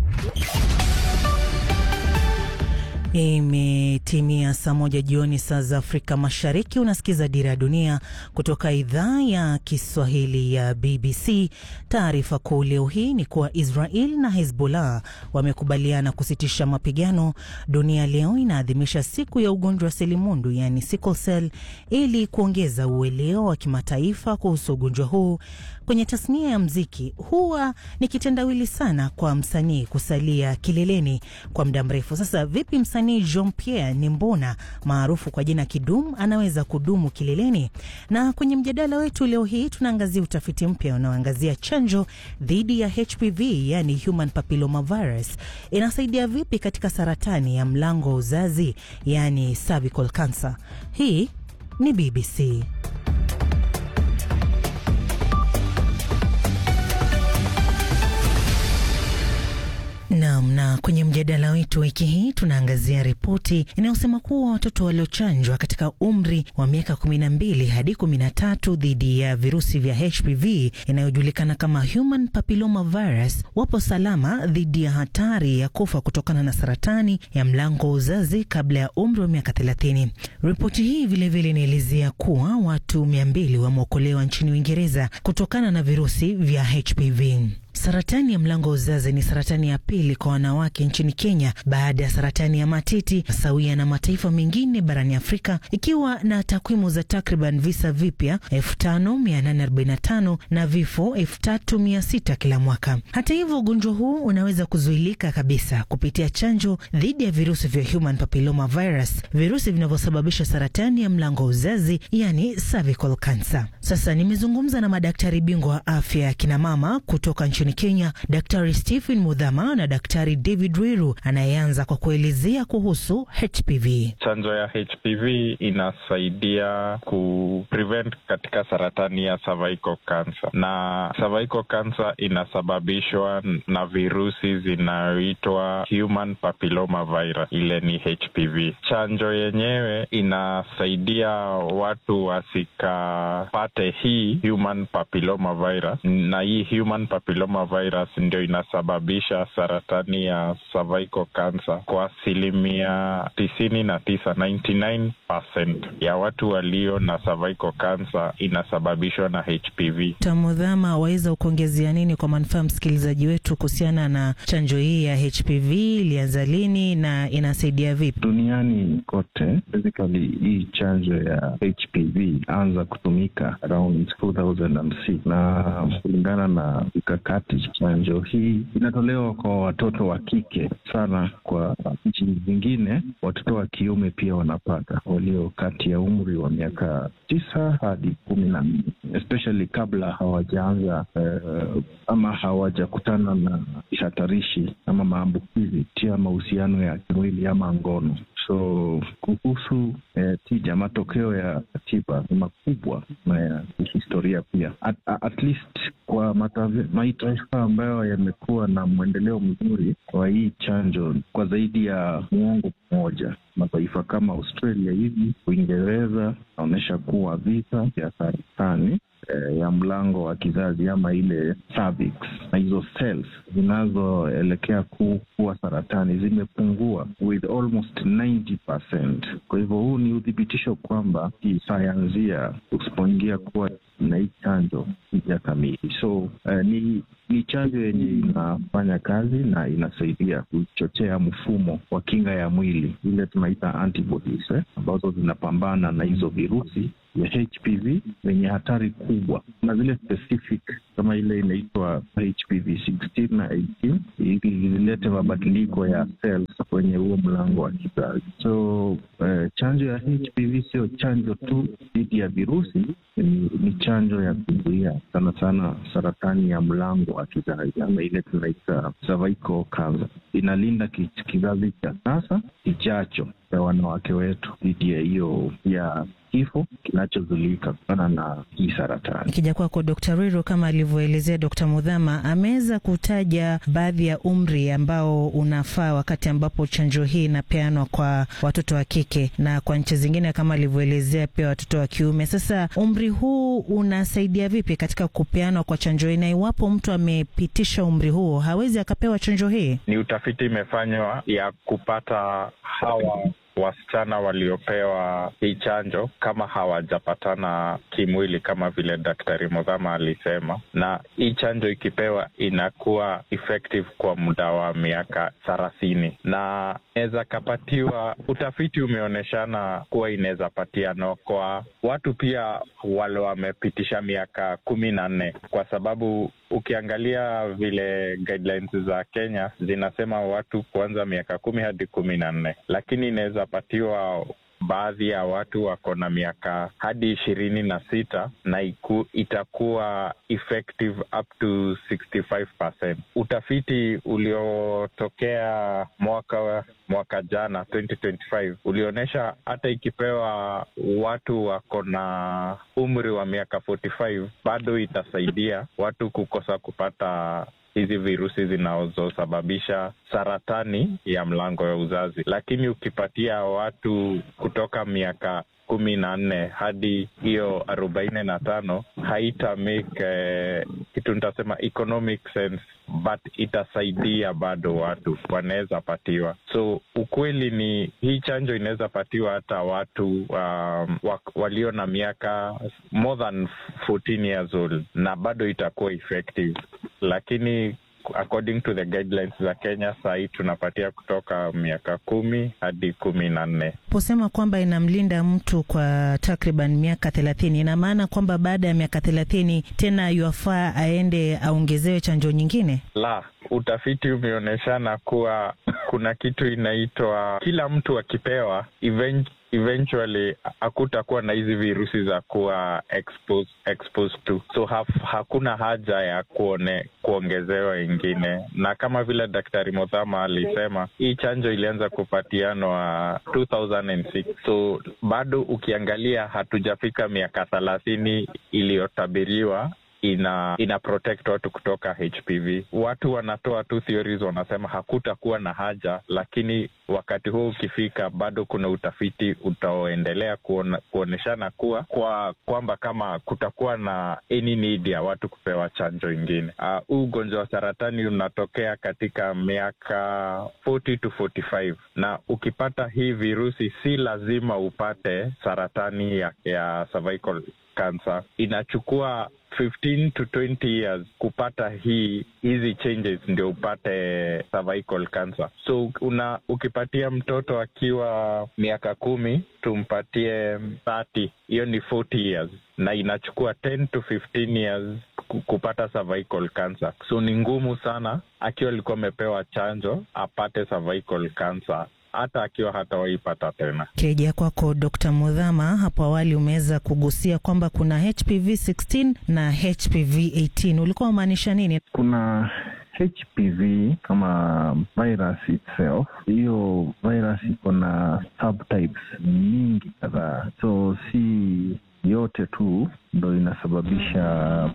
Imetimia saa moja jioni saa za Afrika Mashariki. Unasikiza Dira ya Dunia kutoka idhaa ya Kiswahili ya BBC. Taarifa kuu leo hii ni kuwa Israel na Hezbollah wamekubaliana kusitisha mapigano. Dunia leo inaadhimisha siku ya ugonjwa wa selimundu, yani sickle cell, ili kuongeza uelewa wa kimataifa kuhusu ugonjwa huu. Kwenye tasnia ya mziki huwa ni kitendawili sana kwa msanii kusalia kileleni kwa muda mrefu. Sasa vipi msanii Jean Pierre Nimbona maarufu kwa jina Kidum anaweza kudumu kileleni? Na kwenye mjadala wetu leo hii tunaangazia utafiti mpya unaoangazia chanjo dhidi ya HPV, yani human papilloma virus, inasaidia vipi katika saratani ya mlango wa uzazi, yani cervical cancer. Hii ni BBC. Naam, na kwenye mjadala wetu wiki hii tunaangazia ripoti inayosema kuwa watoto waliochanjwa katika umri wa miaka 12 hadi 13 dhidi ya virusi vya HPV inayojulikana kama human papilloma virus wapo salama dhidi ya hatari ya kufa kutokana na saratani ya mlango wa uzazi kabla ya umri wa miaka 30. Ripoti hii vilevile inaelezea kuwa watu 200 wameokolewa nchini Uingereza kutokana na virusi vya HPV. Saratani ya mlango wa uzazi ni saratani ya pili kwa wanawake nchini Kenya baada ya saratani ya matiti, sawia na mataifa mengine barani Afrika, ikiwa na takwimu za takriban visa vipya 5845 na vifo 3600 kila mwaka. Hata hivyo, ugonjwa huu unaweza kuzuilika kabisa kupitia chanjo dhidi ya virusi vya human papilloma virus, virusi vinavyosababisha saratani ya mlango wa uzazi, yani cervical cancer. Sasa nimezungumza na madaktari bingwa wa afya ya kinamama kutoka nchini Kenya, Daktari Stephen Mudhama na Daktari David Wiru anayeanza kwa kuelezea kuhusu HPV. Chanjo ya HPV inasaidia ku prevent katika saratani ya cervical cancer, na cervical cancer inasababishwa na virusi zinayoitwa human papilloma virus, ile ni HPV. Chanjo yenyewe inasaidia watu wasikapate hii human papilloma virus, na hii human papilloma virus ndio inasababisha saratani ya cervical cancer kwa asilimia tisini na tisa, 99% ya watu walio na cervical cancer inasababishwa na HPV. Tamudhama, waweza kuongezea nini kwa manufaa msikilizaji wetu kuhusiana na chanjo hii ya HPV? Ilianza lini na inasaidia vipi duniani kote? Basically, hii chanjo ya HPV anza kutumika around 2006 na kulingana na mikakati wakati. Chanjo hii inatolewa kwa watoto wa kike sana. Kwa nchi zingine watoto wa kiume pia wanapata, walio kati ya umri wa miaka tisa hadi kumi na nne especially kabla hawajaanza uh, ama hawajakutana na hatarishi ama maambukizi tia mahusiano ya kimwili ama ngono. So kuhusu eh, tija, matokeo ya tiba ni makubwa na ya kihistoria pia at, at least kwa mataifa ambayo yamekuwa na mwendeleo mzuri kwa hii chanjo kwa zaidi ya muongo mmoja mataifa kama Australia hivi, Uingereza naonyesha kuwa visa vya saratani eh, ya mlango wa kizazi ama ile cervix na hizo cells zinazoelekea ku, kuwa saratani zimepungua with almost 90%. Kwa hivyo huu ni uthibitisho kwamba kisayansia usipoingia kuwa na hii chanjo hija kamili. So eh, ni ni chanjo yenye inafanya kazi na inasaidia kuchochea mfumo wa kinga ya mwili ile tunaita antibodies eh, ambazo zinapambana na hizo virusi ya HPV zenye hatari kubwa na zile specific kama ile inaitwa HPV 16 na 18 ili zilete mabadiliko ya cells kwenye huo mlango wa kizazi. So eh, chanjo ya HPV sio chanjo tu dhidi ya virusi, ni, ni chanjo ya kuzuia sana sana saratani ya mlango wa kizazi ama ile tunaita cervical cancer. Inalinda kizazi cha sasa kijacho ya wanawake wetu dhidi ya hiyo ya kifo kinachozulika kutokana na hii saratani. Ikija kwako Dr. Riro, kama alivyoelezea Dr. Mudhama, ameweza kutaja baadhi ya umri ambao unafaa wakati ambapo chanjo hii inapeanwa kwa watoto wa kike na kwa nchi zingine kama alivyoelezea pia watoto wa kiume. Sasa umri huu unasaidia vipi katika kupeanwa kwa chanjo hii, na iwapo mtu amepitisha umri huo hawezi akapewa chanjo hii? Ni utafiti imefanywa ya kupata hawa wasichana waliopewa hii chanjo kama hawajapatana kimwili kama vile Daktari Mudhama alisema, na hii chanjo ikipewa inakuwa effective kwa muda wa miaka thelathini na inaweza kapatiwa. Utafiti umeonyeshana kuwa inaweza patiano kwa watu pia wale wamepitisha miaka kumi na nne kwa sababu ukiangalia vile guidelines za Kenya zinasema watu kuanza miaka kumi hadi kumi na nne lakini inaweza patiwa baadhi ya watu wako na miaka hadi ishirini na sita na iku, itakuwa effective up to 65%. Utafiti uliotokea mwaka mwaka jana 2025 ulionyesha hata ikipewa watu wako na umri wa miaka 45 bado itasaidia watu kukosa kupata hizi virusi zinazosababisha saratani ya mlango ya uzazi, lakini ukipatia watu kutoka miaka kumi na nne hadi hiyo arobaini na tano haita make eh, kitu nitasema economic sense but itasaidia bado watu wanaweza patiwa. So ukweli ni hii chanjo inaweza patiwa hata watu um, walio na miaka more than 14 years old na bado itakuwa effective, lakini according to the guidelines za Kenya sahii tunapatia kutoka miaka kumi hadi kumi na nne. Posema kwamba inamlinda mtu kwa takriban miaka thelathini, ina maana kwamba baada ya miaka thelathini tena yuafaa aende aongezewe chanjo nyingine? La, utafiti umeonyeshana kuwa kuna kitu inaitwa kila mtu akipewa event eventually hakutakuwa na hizi virusi za kuwa exposed, exposed to so haf, hakuna haja ya kuone, kuongezewa ingine, na kama vile Daktari Mothama alisema hii chanjo ilianza kupatianwa 2006 so bado ukiangalia hatujafika miaka thelathini iliyotabiriwa ina ina protect watu kutoka HPV. Watu wanatoa tu theories, wanasema hakutakuwa na haja, lakini wakati huo ukifika, bado kuna utafiti utaoendelea kuona, kuonyeshana kuwa kwa kwamba kama kutakuwa na any need ya watu kupewa chanjo ingine. Huu uh, ugonjwa wa saratani unatokea katika miaka 40 to 45, na ukipata hii virusi si lazima upate saratani ya, ya cervical cancer. Inachukua 15 to 20 years kupata hii hizi changes ndio upate cervical cancer. So una ukipatia mtoto akiwa miaka kumi tumpatie 30, hiyo ni 40 years, na inachukua 10 to 15 years kupata cervical cancer. So ni ngumu sana akiwa alikuwa amepewa chanjo apate cervical cancer hata akiwa hatawaipata tena. Kirejea kwako Dr. Mudhama, hapo awali umeweza kugusia kwamba kuna HPV 16 na HPV 18, ulikuwa umaanisha nini? Kuna HPV kama virus itself, hiyo virus iko na subtypes nyingi kadhaa, so si yote tu ndo inasababisha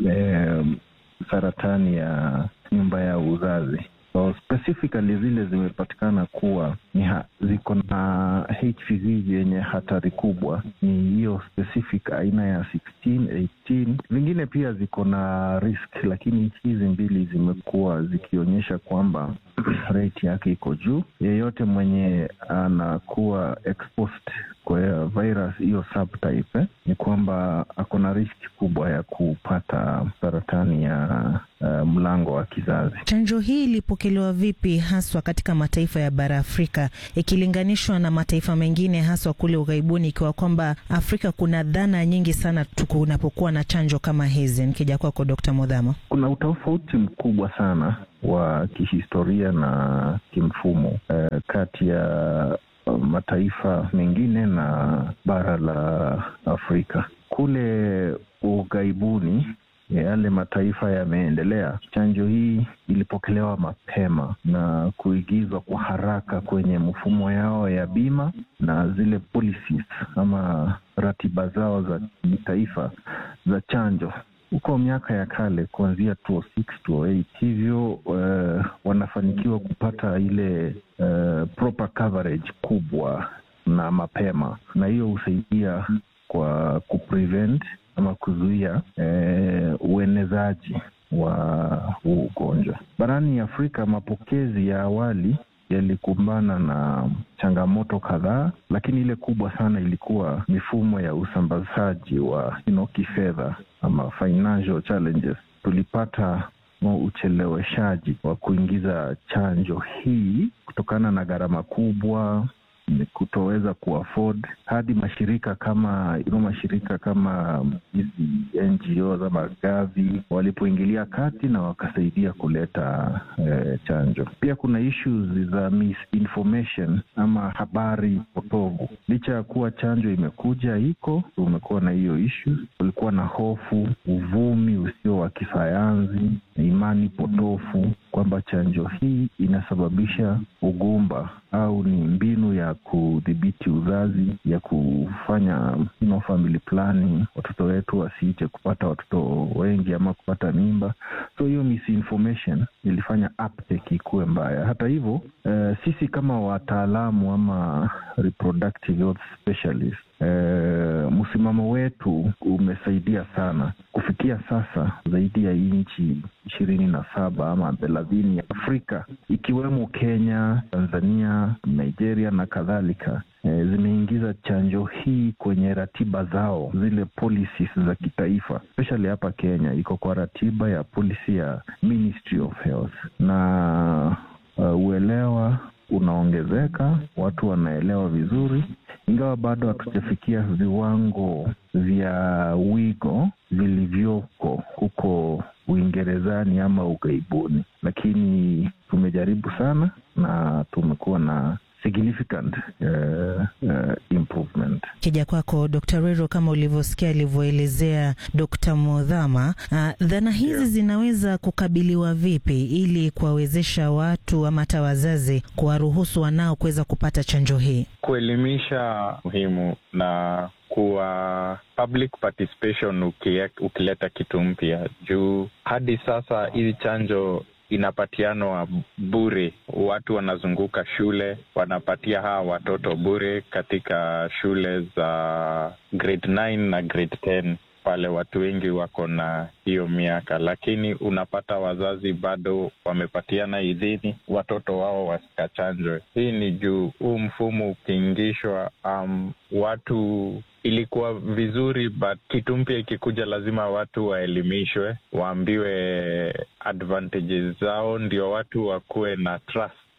eh, saratani ya nyumba ya uzazi. So specifically zile zimepatikana kuwa ni ha, ziko na HPV yenye hatari kubwa ni hiyo specific aina ya 16, 18. Zingine pia ziko na risk, lakini hizi mbili zimekuwa zikionyesha kwamba rate yake iko juu. Yeyote mwenye anakuwa exposed kwa virus hiyo subtype eh, ni kwamba ako na riski kubwa ya kupata saratani ya uh, mlango wa kizazi. Chanjo hii ilipokelewa vipi haswa katika mataifa ya bara Afrika ikilinganishwa na mataifa mengine haswa kule ughaibuni, ikiwa kwamba Afrika kuna dhana nyingi sana kunapokuwa na chanjo kama hizi? Nikija kwako Dkt. Mudhama. Kuna utofauti mkubwa sana wa kihistoria na kimfumo eh, kati ya mataifa mengine na bara la Afrika. Kule ughaibuni, yale mataifa yameendelea, chanjo hii ilipokelewa mapema na kuigizwa kwa haraka kwenye mfumo yao ya bima na zile policies ama ratiba zao za kitaifa za chanjo huko miaka ya kale kuanzia 2006 2008 hivyo uh, wanafanikiwa kupata ile uh, proper coverage kubwa na mapema, na hiyo husaidia kwa kuprevent ama kuzuia uh, uenezaji wa huu ugonjwa barani Afrika. Mapokezi ya awali yalikumbana na changamoto kadhaa, lakini ile kubwa sana ilikuwa mifumo ya usambazaji wa you know, kifedha ama financial challenges. Tulipata ucheleweshaji wa kuingiza chanjo hii kutokana na gharama kubwa kutoweza kuafford hadi mashirika kama ino mashirika kama hizi NGOs ama Gavi walipoingilia kati na wakasaidia kuleta eh, chanjo. Pia kuna issues za misinformation ama habari potovu. Licha ya kuwa chanjo imekuja iko, umekuwa na hiyo issues, kulikuwa na hofu, uvumi usio wa kisayansi, imani potofu kwamba chanjo hii inasababisha ugumba au ni mbinu ya kudhibiti uzazi ya kufanya you know, family planning, watoto wetu wasiite kupata watoto wengi ama kupata mimba. So hiyo misinformation ilifanya uptake ikuwe mbaya. Hata hivyo, uh, sisi kama wataalamu ama reproductive health specialist Uh, msimamo wetu umesaidia sana kufikia sasa zaidi ya nchi ishirini na saba ama thelathini ya Afrika ikiwemo Kenya, Tanzania, Nigeria na kadhalika e, zimeingiza chanjo hii kwenye ratiba zao, zile policies za kitaifa, especially hapa Kenya iko kwa ratiba ya policy ya Ministry of Health na uh, uelewa unaongezeka, watu wanaelewa vizuri, ingawa bado hatujafikia viwango vya wigo vilivyoko huko Uingerezani ama ughaibuni, lakini tumejaribu sana na tumekuwa na significant uh, uh, improvement. Kija kwako Dr. Rero, kama ulivyosikia alivyoelezea Dr. Modhama, uh, dhana hizi yeah, zinaweza kukabiliwa vipi ili kuwawezesha watu ama hata wazazi kuwaruhusu wanao kuweza kupata chanjo hii? Kuelimisha muhimu na kuwa public participation ukie, ukileta kitu mpya juu hadi sasa hizi chanjo inapatianwa bure. Watu wanazunguka shule wanapatia hawa watoto bure katika shule za grade 9 na grade 10 pale watu wengi wako na hiyo miaka, lakini unapata wazazi bado wamepatiana idhini watoto wao wasikachanjwe. Hii ni juu huu mfumo ukiingishwa, um, watu ilikuwa vizuri but kitu mpya ikikuja, lazima watu waelimishwe, waambiwe advantages zao, ndio watu wakuwe na trust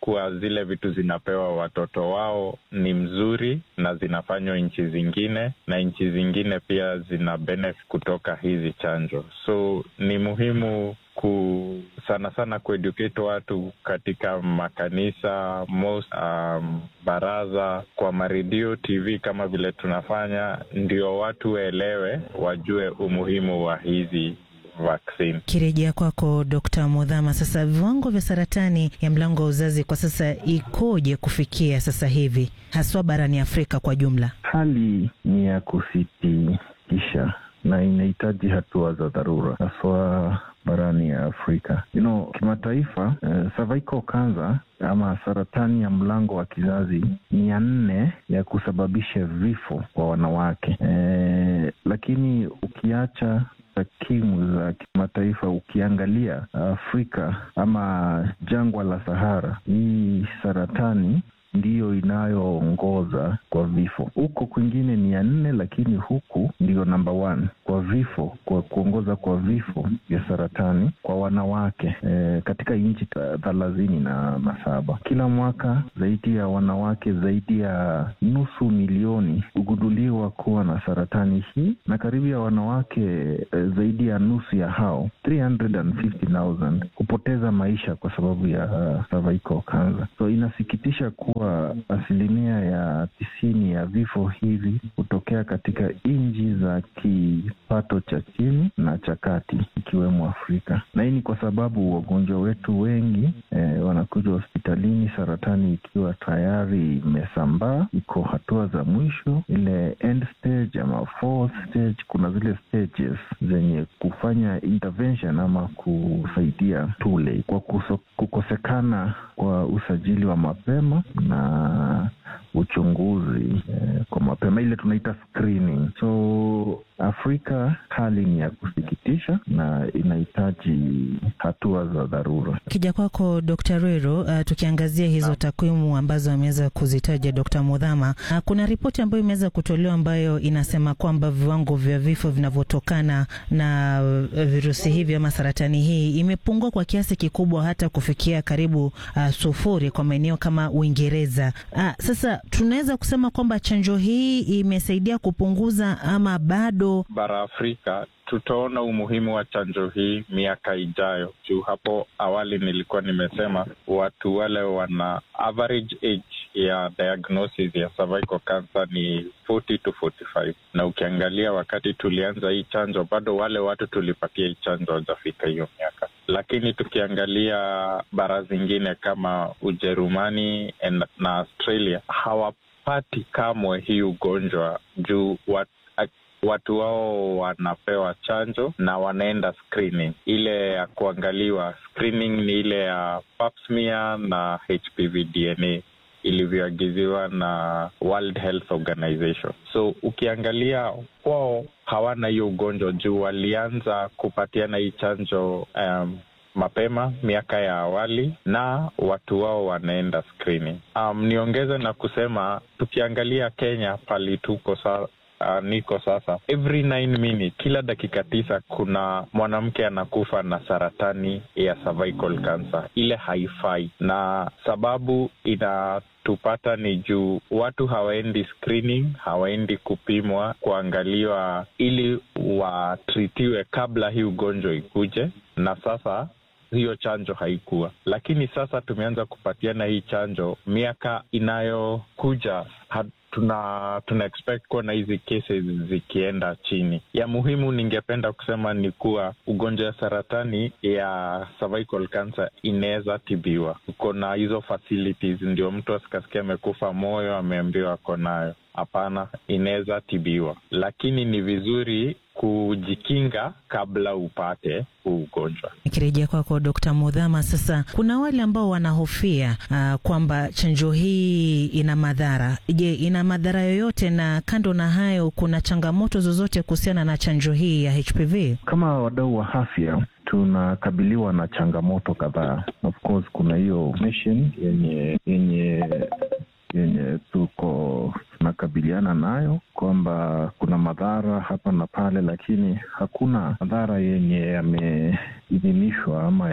kuwa zile vitu zinapewa watoto wao ni mzuri na zinafanywa nchi zingine, na nchi zingine pia zina benefit kutoka hizi chanjo. So ni muhimu ku sana sana kueducate watu katika makanisa most, um, baraza kwa maredio, TV kama vile tunafanya, ndio watu waelewe, wajue umuhimu wa hizi vaccine. Kirejea kwako Dr. Mudhama, sasa viwango vya saratani ya mlango wa uzazi kwa sasa ikoje kufikia sasa hivi haswa barani Afrika kwa jumla? Hali ni ya kusikitisha na inahitaji hatua za dharura haswa barani ya Afrika. You know, kimataifa uh, cervical cancer ama saratani ya mlango wa kizazi ni ya nne ya kusababisha vifo kwa wanawake eh, lakini ukiacha takwimu za kimataifa, ukiangalia Afrika ama jangwa la Sahara, hii saratani ndiyo inayoongoza kwa vifo. Huko kwingine ni ya nne, lakini huku ndiyo namba one kwa vifo, kwa kuongoza kwa vifo vya saratani kwa wanawake e, katika nchi thelathini na, na saba. Kila mwaka zaidi ya wanawake zaidi ya nusu milioni hugunduliwa kuwa na saratani hii, na karibu ya wanawake e, zaidi ya nusu ya hao 350,000 hupoteza maisha kwa sababu ya uh, cervical cancer. So inasikitisha kuwa asilimia ya tisini ya vifo hivi hutokea katika nchi za kipato cha chini na cha kati ikiwemo Afrika, na hii ni kwa sababu wagonjwa wetu wengi eh, wanakuja hospitalini saratani ikiwa tayari imesambaa, iko hatua za mwisho, ile end stage ama fourth stage. Kuna zile stages zenye kufanya intervention ama kusaidia too late kwa kuso, kukosekana kwa usajili wa mapema na uchunguzi eh, kwa mapema ile tunaita screening. So Afrika hali ni ya kusikitisha na inahitaji hatua za dharura. Kija kwako Dr. Rero, uh, tukiangazia hizo no. takwimu ambazo ameweza kuzitaja Dr. Mudhama, uh, kuna ripoti ambayo imeweza kutolewa ambayo inasema kwamba viwango vya vifo vinavyotokana na virusi hivi ama saratani hii imepungua kwa kiasi kikubwa hata kufikia karibu uh, sufuri kwa maeneo kama Uingereza. Uh, sasa tunaweza kusema kwamba chanjo hii imesaidia kupunguza ama bado bara Afrika tutaona umuhimu wa chanjo hii miaka ijayo. Juu hapo awali nilikuwa nimesema watu wale wana average age ya diagnosis ya cervical cancer ni 40 to 45, na ukiangalia wakati tulianza hii chanjo bado wale watu tulipatia hii chanjo hawajafika hiyo miaka, lakini tukiangalia bara zingine kama Ujerumani na Australia hawapati kamwe hii ugonjwa juu watu watu wao wanapewa chanjo na wanaenda screening. Ile ya kuangaliwa screening ni ile ya pap smear na HPV DNA ilivyoagiziwa na World Health Organization. So ukiangalia kwao hawana hiyo ugonjwa juu walianza kupatiana hii chanjo um, mapema miaka ya awali na watu wao wanaenda screening. Um, niongeze na kusema tukiangalia Kenya pali tuko sa Uh, niko sasa, every nine minutes, kila dakika tisa kuna mwanamke anakufa na saratani ya cervical cancer. Ile haifai, na sababu inatupata ni juu watu hawaendi screening, hawaendi kupimwa kuangaliwa ili watritiwe kabla hii ugonjwa ikuje, na sasa hiyo chanjo haikuwa, lakini sasa tumeanza kupatiana hii chanjo. Miaka inayokuja tuna tuna expect kuwa na hizi cases zikienda chini. Ya muhimu ningependa kusema ni kuwa ugonjwa ya saratani ya cervical cancer inaweza tibiwa. Uko na hizo facilities, ndio mtu asikasikia amekufa moyo ameambiwa ako nayo. Hapana, inaweza tibiwa, lakini ni vizuri kujikinga kabla upate huu ugonjwa. Nikirejea kwako Dr. Mudhama, sasa kuna wale ambao wanahofia uh, kwamba chanjo hii ina madhara. Je, ina madhara yoyote? Na kando na hayo, kuna changamoto zozote kuhusiana na chanjo hii ya HPV? Kama wadau wa afya tunakabiliwa na changamoto kadhaa. Of course kuna hiyo mission yenye yenye yenye tuko tunakabiliana tunakubaliana nayo kwamba kuna madhara hapa na pale, lakini hakuna madhara yenye yameidhinishwa ama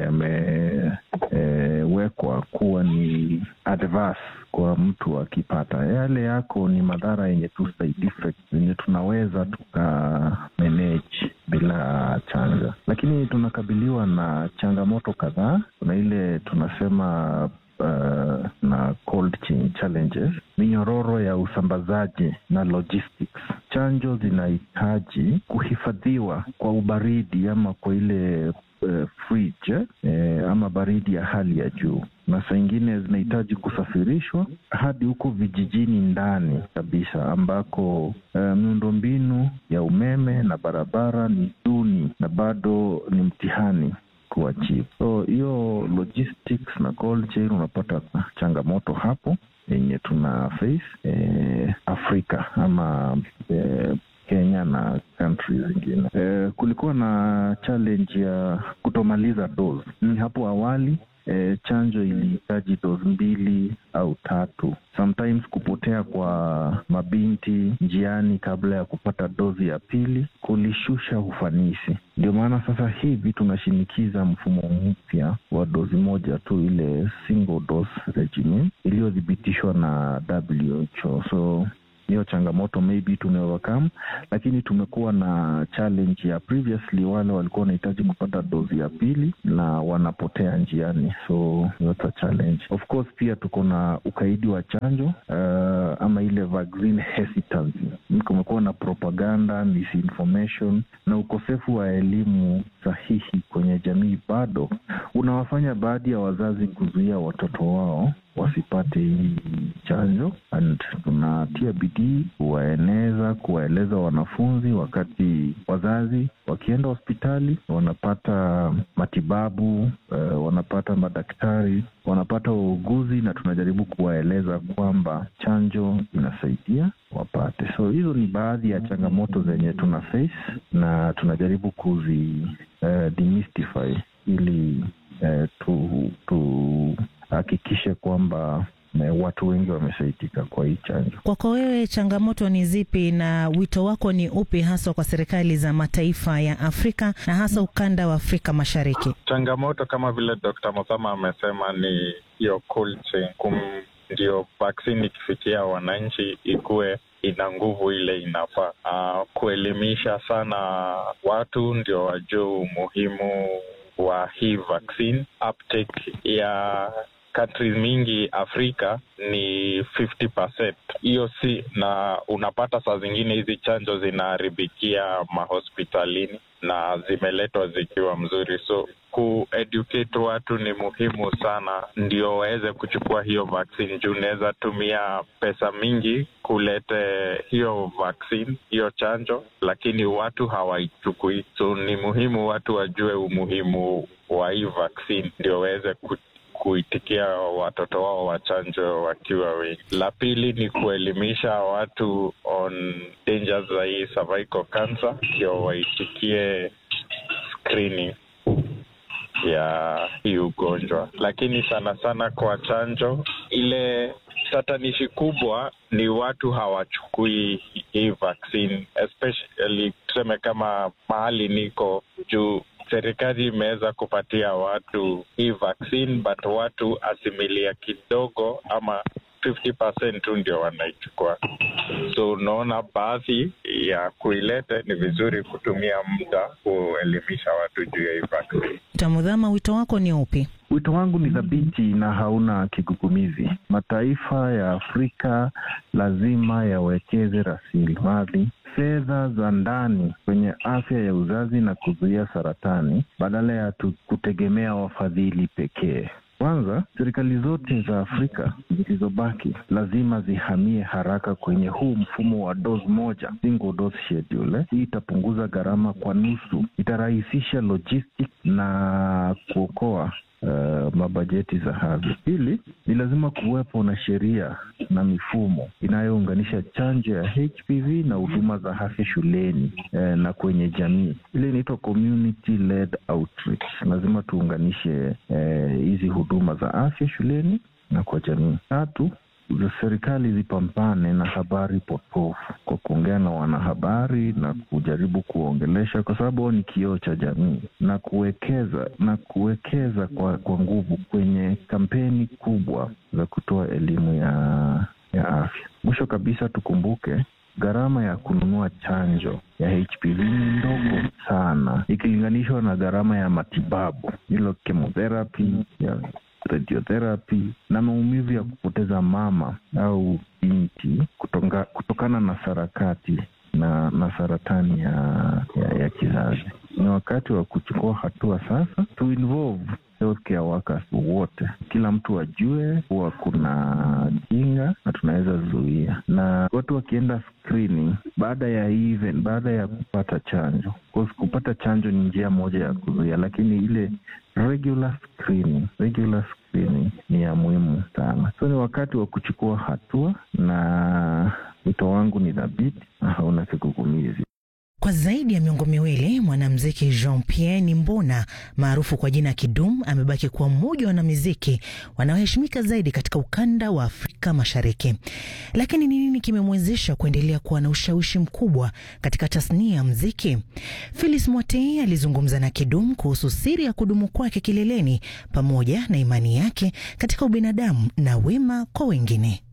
yamewekwa e, kuwa ni adverse kwa mtu akipata. Yale yako ni madhara yenye tu side effects zenye tunaweza tuka manage bila chanja, lakini tunakabiliwa na changamoto kadhaa. Kuna ile tunasema Uh, na cold chain challenges, minyororo ya usambazaji na logistics. Chanjo zinahitaji kuhifadhiwa kwa ubaridi ama kwa ile uh, fridge eh, ama baridi ya hali ya juu, na saa ingine zinahitaji kusafirishwa hadi huko vijijini ndani kabisa ambako uh, miundombinu ya umeme na barabara ni duni na bado ni mtihani kuwa cheap. So hiyo logistics na cold chain unapata changamoto hapo yenye tuna face eh, Afrika ama eh, Kenya na countries zingine. Eh, kulikuwa na challenge ya kutomaliza dose. Ni hapo awali E, chanjo ilihitaji dozi mbili au tatu, sometimes kupotea kwa mabinti njiani kabla ya kupata dozi ya pili kulishusha ufanisi. Ndio maana sasa hivi tunashinikiza mfumo mpya wa dozi moja tu, ile single dose regimen iliyothibitishwa na WHO. So hiyo changamoto maybe tumeovercome, lakini tumekuwa na challenge ya previously, wale walikuwa wanahitaji kupata dozi ya pili na wanapotea njiani, so that's a challenge. Of course pia tuko na ukaidi wa chanjo uh, ama ile vaccine hesitancy. Kumekuwa na propaganda, misinformation na ukosefu wa elimu sahihi kwenye jamii, bado unawafanya baadhi ya wazazi kuzuia watoto wao wasipate hii chanjo, and tunatia bidii kuwaeneza, kuwaeleza wanafunzi, wakati wazazi wakienda hospitali wanapata matibabu uh, wanapata madaktari, wanapata wauguzi, na tunajaribu kuwaeleza kwamba chanjo inasaidia wapate. So hizo ni baadhi ya changamoto zenye tuna face na tunajaribu kuzi uh, demystify ili uh, tu, tu hakikishe kwamba watu wengi wamesaidika kwa hii chanjo. Kwako wewe, changamoto ni zipi na wito wako ni upi haswa kwa serikali za mataifa ya Afrika na hasa ukanda wa Afrika Mashariki? Changamoto kama vile Dr. Muthama amesema ni hiyo cold chain, kum ndio vaksini ikifikia wananchi ikuwe ina nguvu ile inafaa. Uh, kuelimisha sana watu ndio wajue umuhimu wa hii vaccine. Uptake ya countries mingi Afrika ni 50%. Hiyo si na, unapata saa zingine hizi chanjo zinaharibikia mahospitalini na zimeletwa zikiwa mzuri, so kueducate watu ni muhimu sana, ndio waweze kuchukua hiyo vaccine, juu unaweza tumia pesa mingi kulete hiyo vaccine, hiyo chanjo, lakini watu hawaichukui. So ni muhimu watu wajue umuhimu wa hii vaccine, ndio waweze kuitikia watoto wao wachanjo wakiwa wengi. La pili ni kuelimisha watu on dangers za hii cervical cancer, ndio waitikie screening ya hii ugonjwa. Lakini sana sana kwa chanjo, ile tatanishi kubwa ni watu hawachukui hii vaccine, especially tuseme kama mahali niko juu serikali imeweza kupatia watu hii vaccine but watu asimilia kidogo ama 50% tu ndio wanaichukua. So unaona, baadhi ya kuilete ni vizuri kutumia muda kuelimisha watu juu ya hii vaccine. Tamudhama, wito wako ni upi? Wito wangu ni thabiti na hauna kigugumizi. Mataifa ya Afrika lazima yawekeze rasilimali fedha za ndani kwenye afya ya uzazi na kuzuia saratani badala ya kutegemea wafadhili pekee. Kwanza, serikali zote za Afrika zilizobaki lazima zihamie haraka kwenye huu mfumo wa dose moja, single dose schedule. Hii itapunguza gharama kwa nusu, itarahisisha logistic na kuokoa Uh, mabajeti za hadhi. Pili, ni lazima kuwepo na sheria na mifumo inayounganisha chanjo ya HPV na huduma za afya shuleni eh, na kwenye jamii. Ile inaitwa community led outreach. Lazima tuunganishe hizi eh, huduma za afya shuleni na kwa jamii. Tatu, serikali zipambane na habari potofu kwa kuongea na wanahabari na kujaribu kuongelesha, kwa sababu wao ni kioo cha jamii, na kuwekeza na kuwekeza kwa, kwa nguvu kwenye kampeni kubwa za kutoa elimu ya, ya afya. Mwisho kabisa tukumbuke gharama ya kununua chanjo ya HPV ni ndogo sana ikilinganishwa na gharama ya matibabu, hilo chemotherapy ya radiotherapy na maumivu ya kupoteza mama au binti kutonga, kutokana na sarakati na, na saratani ya, ya, ya kizazi. Ni wakati wa kuchukua hatua sasa, to involve healthcare workers wote, kila mtu ajue kuwa kuna kinga na tunaweza zuia, na watu wakienda screening baada ya even, baada ya kupata chanjo. Kupata chanjo ni njia moja ya kuzuia, lakini ile regular screening, regular screening ni ya muhimu sana. So ni wakati wa kuchukua hatua, na wito wangu ni dhabiti na hauna kigugumizi. Kwa zaidi ya miongo miwili mwanamuziki Jean Pierre Nimbona maarufu kwa jina Kidum amebaki kuwa mmoja wa wanamuziki wanaoheshimika zaidi katika ukanda wa Afrika Mashariki. Lakini ni nini kimemwezesha kuendelea kuwa na ushawishi mkubwa katika tasnia ya muziki? Phyllis Mwatei alizungumza na Kidum kuhusu siri ya kudumu kwake kileleni pamoja na imani yake katika ubinadamu na wema kwa wengine.